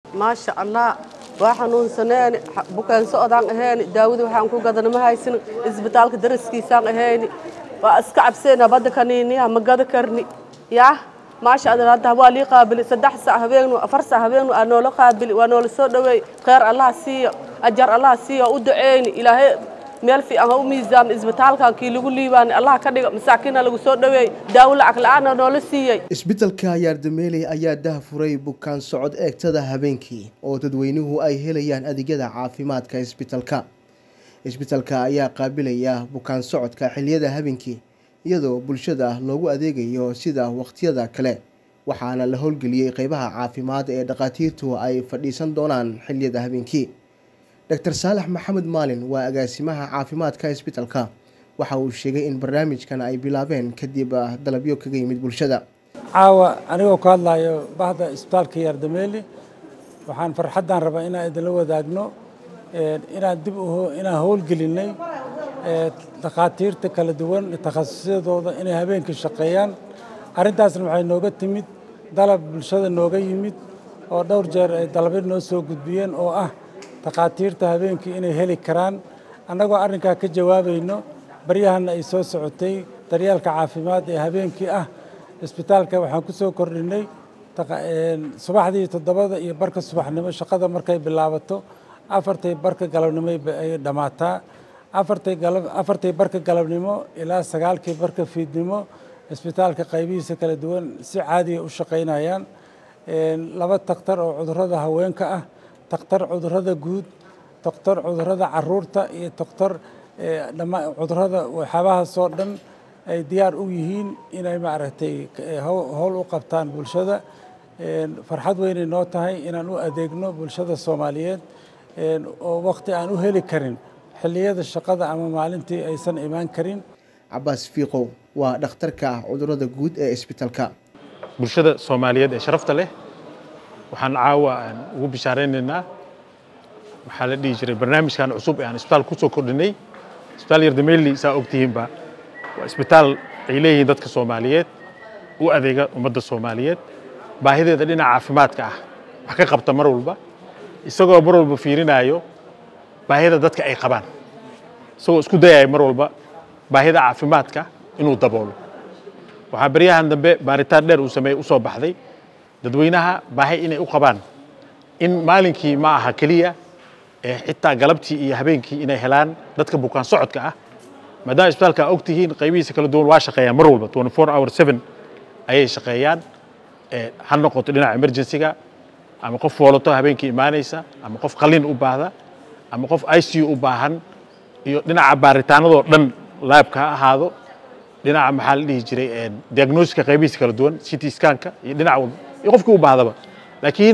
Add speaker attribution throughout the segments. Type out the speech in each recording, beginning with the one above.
Speaker 1: maasha allah waa xanuunsaneeni bukaan socdaan aheeni daawada waxaan ku gadana ma haysan isbitaalka daraskiisaan aheeni waa iska cabseena badda kaniiniya ma gada karni yaa maasha allah hadda waa lii qaabili saddex sac habeennu afar sac habeennu aa noola qaabili waa noola soo dhoweey kheyr allah siiyo ajar allah siiyo u duceyni ilaahay meel fiican ha u miisaama isbitaalkan kii lagu liibaani allah ka dhiga masaakiina lagu soo dhoweey daawo lacag la-aana noola siiyey
Speaker 2: isbitaalka yaardameeley ayaa daahfuray bukaan socod eegtada habeenkii oo dadweynuhu ay helayaan adeegyada caafimaadka isbitaalka isbitaalka ayaa qaabilaya bukaan socodka xiliyada habeenkii iyadoo bulshada loogu adeegayo sida wakhtiyada kale waxaana la howlgeliyey qeybaha caafimaad ee dhakhaatiirtu ay fadhiisan doonaan xiliyada habeenkii dr saalax maxamed maalin waa agaasimaha caafimaadka isbitaalka waxa uu sheegay in barnaamijkan ay bilaabeen kadib dalabyo kaga yimid bulshada
Speaker 3: caawa anigoo ka hadlayo bahda isbitaalka yaardameeli waxaan farxaddaan rabaa inaan idinla wadaagno inaan dib inaan howlgelinay dhakhaatiirta kala duwan takhasusyadooda inay habeenkii shaqeeyaan arrintaasna waxay nooga timid dalab bulshada nooga yimid oo dhowr jeer ay dalabyo noo soo gudbiyeen oo ah dhakhaatiirta habeenkii inay heli karaan annagoo arrinkaa ka jawaabayno baryahanna ay soo socotay daryeelka caafimaad ee habeenkii ah isbitaalka waxaan ku soo kordhinay subaxdii toddobada iyo barka subaxnimo shaqada markay bilaabato afartay barka galabnimo ay dhammaataa afartay barka galabnimo ilaa sagaalkii barka fiidnimo isbitaalka qaybihiisa kala duwan si caadiya u shaqaynayaan laba takhtar oo cudurrada haweenka ah takhtar cudurrada guud takhtar cudurrada caruurta iyo takhtar cudurrada waxyaabahaasoo dhan ay diyaar u yihiin inay maaragtay howl u qabtaan bulshada farxad weynay noo tahay inaan u adeegno bulshada soomaaliyeed oo waqti aan u heli karin xilliyada shaqada ama maalintii aysan imaan karin
Speaker 2: cabaas fiiqow waa dhakhtarka cudurrada guud ee isbitaalka
Speaker 4: bulshada soomaaliyeed ee sharafta leh waxaan caawa aan ugu bishaaraynaynaa waxaa la dhihi jiray barnaamijkan cusub ee aan isbitaal ku soo kordhinay isbitaal yardameeli saa ogtihiinba waa isbitaal ay leeyihiin dadka soomaaliyeed u adeega ummadda soomaaliyeed baahideeda dhinaca caafimaadka ah wax ka qabta mar walba isagoo mar walba fiirinaayo baahida dadka ay qabaan isagoo isku dayaya mar walba baahida caafimaadka inuu daboolo waxaa baryahan dambe baaritaan dheer uu sameeyey u soo baxday dadweynaha baahi inay u qabaan in maalinkii ma aha keliya ee xitaa galabtii iyo habeenkii inay helaan dadka bukaan socodka ah maadaama isbitaalka og tihiin qaybihiisa kala duwan waa shaqeeyaan mar walba 24 hour 7 ayay shaqeeyaan ha noqoto dhinaca emergency-ga ama qof foolato habeenkii imaanaysa ama qof qalin u baahda ama qof ICU u baahan iyo dhinaca baaritaanadoo dhan laabka ha ahaado dhinaca maxaa la dhihi jiray diagnosika qaybihiisa kala duwan city scanka iyo dhinac walba iyo qofkii u baahdaba laakiin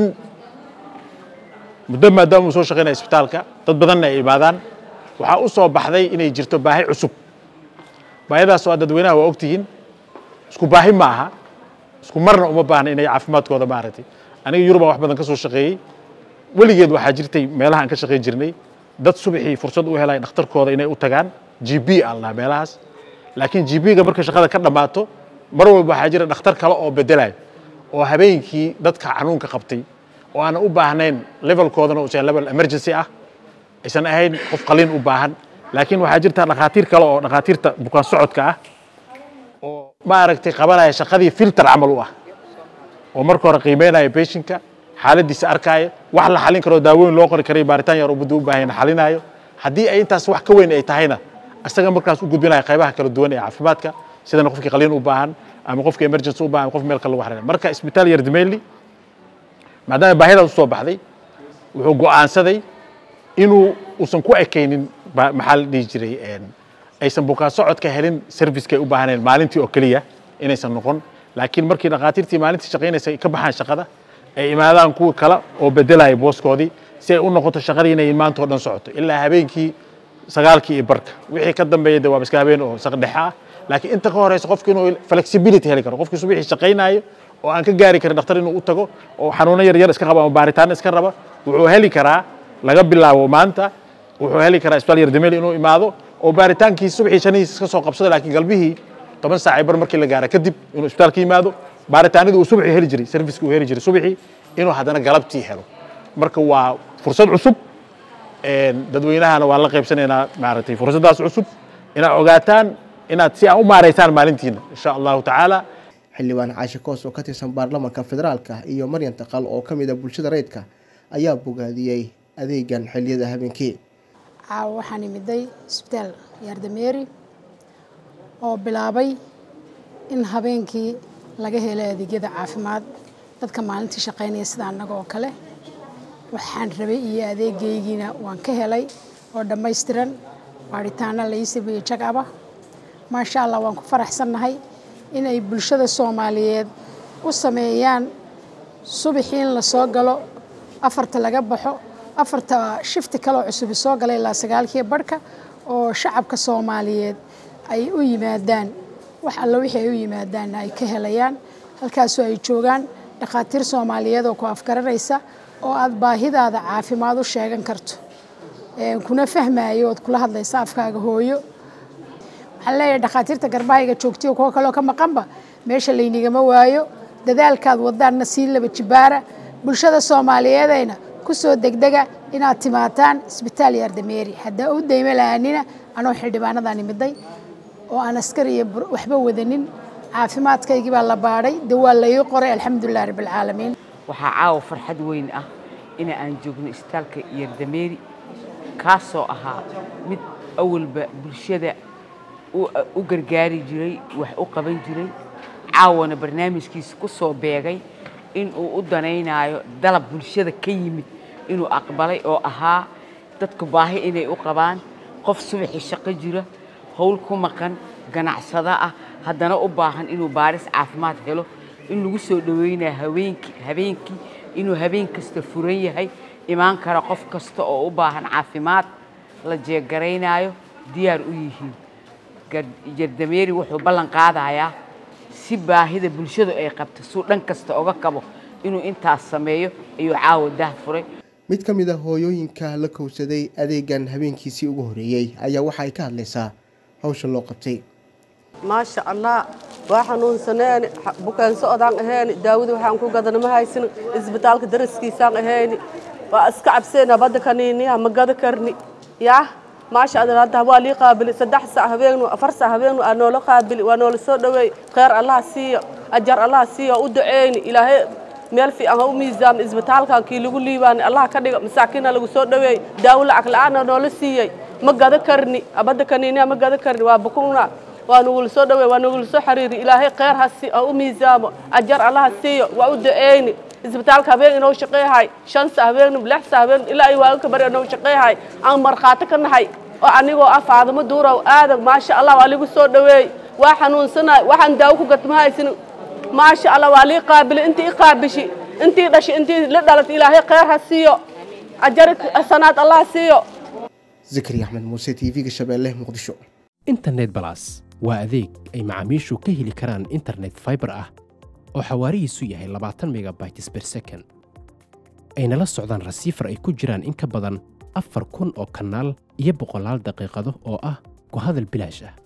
Speaker 4: muddo maadaama uu soo shaqeynaya isbitaalka dad badanna ay imaadaan waxaa u soo baxday inay jirto baahi cusub baahidaas oo dadweynaha waa ogtihiin isku baahi ma aha isku marna uma baahna inay caafimaadkooda maaragtay aniga yurubaan wax badan ka soo shaqeeyey weligeed waxaa jirtay meelaha aan ka shaqeyn jirnay dad subaxii fursad u helay dhakhtarkooda inay u tagaan g b aan lahaa meelahaas laakiin g b-ga marka shaqada ka dhammaato mar walba waxaa jira dhakhtar kale oo bedelayo oo habeenkii dadka xanuunka qabtay oo aanan u baahnayn levelkoodana uusan level emergency ah aysan ahayn qof qaliin u baahan laakiin waxaa jirta dhakhaatiir kale oo dhakhaatiirta bukaan socodka ah oo maaragtay qabanaya shaqadii filter camal u ah oo marka hore qiimeynaya patientka xaaladiisa arkaayo wax la xalin karo daawooyin loo qori karay baaritaan yar oo muddo u baahan xalinaayo haddii ay intaas wax ka weyn ay tahayna isaga markaas u gudbinaya qaybaha kala duwan ee caafimaadka sidana qofkii qaliin u baahan ama qofkii emergency u baahan qof meel kale lagu xariray marka isbitaal yardameeli maadaama baahidaas usoo baxday wuxuu go'aansaday inuu uusan ku ekaynin maxaa la dhihi jiray aysan bukaan socodka helin servicekay u baahaneen maalintii oo keliya inaysan noqon laakiin markii dhakhaatiirtii maalintii shaqaynaysa ay ka baxaan shaqada ay imaadaan kuwa kale oo bedelaya booskoodii si ay u noqoto shaqadii inay maanta oo dhan socoto ilaa habeenkii sagaalkii iyo barka wixii ka dambeeya de waa iska habeen oo saqdhexe ah laakiin inta ka horeysa qofki inuu flexibility heli karo qofkii subaxii shaqaynaayo oo aan ka gaari karin dhakhtar inuu u tago oo xanuuno yar yar iska qaba ama baaritaano iska raba wuxuu heli karaa laga bilaabo maanta wuxuu heli karaa isbitaal yardameel inuu imaado oo baaritaankii subaxii shanihiis iska soo qabsado laakiin galbihii toban saac bar markii la gaara kadib inuu isbitaalka yimaado baaritaanadii uu subaxii heli jiray serviceki uu heli jiray subaxii inuu haddana galabtii helo marka waa fursad cusub dadweynahana waan la qaybsanaynaa maaragtay fursaddaas cusub inaad ogaataan inaad si aan u maaraysaan maalintiina insha allahu tacaala
Speaker 2: xildhibaan caashe koos oo ka tirsan baarlamaanka federaalka iyo maryan taqal oo ka mid a bulshada rayidka ayaa bogaadiyey adeegan xilliyada habeenkii
Speaker 5: caawa waxaan imiday isbitaal yaardameeri oo bilaabay in habeenkii laga helay adeegyada caafimaad dadka maalintii shaqaynaya sida annaga oo kale waxaan rabay iyo adeegaygiina waan ka helay oo dhammaystiran baadhitaana la ii sameeyey jagaba maasha allah waan ku faraxsannahay inay bulshada soomaaliyeed u sameeyaan subaxii in la soo galo afarta laga baxo afarta shifti kaleoo cusubi soo gala ilaa sagaalkii barhka oo shacabka soomaaliyeed ay u yimaadaan wax alla wixii ay u yimaadaanna ay ka helayaan halkaasoo ay joogaan dhakhaatiir soomaaliyeed oo ku afgaranaysa oo aad baahidaada caafimaad u sheegan karto kuna fahmayo ood kula hadlaysa afkaaga hooyo waxaan leeyahay dhakhaatiirta garbahayga joogtiyo kuwo kaleoo ka maqanba meesha laynigama waayo dadaalkaad wadaanna sii laba jibaara bulshada soomaaliyeedayna kusoo degdega inaad timaataan isbitaal yaardameeri haddaa u daymo lahaanina anoo xildhibaanadan imiday oo aan askar iyo waxba wadanin caafimaadkaygii baa la baadhay dee waa laii qoray alxamdulilah rabbilcaalamiin
Speaker 6: waxaa caawa farxad weyn ah in aan joogno isbitaalka yaardameeri kaasoo ahaa mid awalba bulshada u gargaari jiray wax u qaban jiray caawana barnaamijkiisa ku soo beegay inuu u danaynayo dalab bulshada ka yimid inuu aqbalay oo ahaa dadku baahi inay u qabaan qof subaxii shaqo jira howl ku maqan ganacsado ah haddana u baahan inuu baaris caafimaad helo in lagu soo dhaweynayo haweenkii habeenkii inuu habeen kasta furan yahay imaan kara qof kasta oo u baahan caafimaad la jeegaraynayo diyaar u yihiin jardameeri wuxuu ballan qaadayaa si baahida bulshadu ay qabto suu dhan kasta oga kabo inuu intaas sameeyo ayuu caawa dah furay
Speaker 2: mid ka mid a hooyooyinka la kowsaday adeegan habeenkiisii ugu horeeyey ayaa waxa ay ka hadlaysaa hawsha loo qabtay
Speaker 1: maasha allah waa xanuunsaneeni bukaan socodaan aheeni daawada waxaan ku gadana ma haysin isbitaalka daraskiisaan aheeni waa iska cabseena badda kaniiniya ma gada karni yaa maasha allah hadda waa lii qaabili saddex sac habeennu afar sac habeennu aa noola qaabili waa noola soo dhaweey kheyr allah siiyo ajar allah siiyo u duceyni ilaahay meel fiican ha u miisaamo isbitaalkan kii lagu liibaani allah ka dhiga masaakiina lagu soo dhaweey daawo lacag la-aana noola siiyey ma gada karni abadda kaniiniya ma gada karni waa bukuna waa nugula soo dhaweey waa nugula soo xiriiri ilaahay kheyr ha si ha u miisaamo ajar allah ha siiyo waa u duceyni isbitaalka habeen inoo shaqeeyahay shan sa habeen lix sa habeen ilaa ay waaga ka bari inoo shaqeeyahay aan markhaati ka nahay oo anigoo ah faadimo duurow aadag maasha allah waa ligu soo dhaweey waa xanuunsanaay waxaan daawo ku gatma haysin maasha allah waa lii qaabili intii i qaabishi intii dhashay intii la dhalatay ilaahay kheyr ha siiyo ajari sanaad allah siiyo
Speaker 2: zikri axmed muuse t v-ga shabeelle muqdisho
Speaker 7: internet balas waa adeeg ay macaamiishu ka heli karaan internet fiber ah oo xawaarihiisu yahay labaatan megabytes per second ayna la socdaan rasiifar ay ku jiraan in ka badan afar kun oo kanaal iyo boqolaal daqiiqado oo ah ku hadal bilaash ah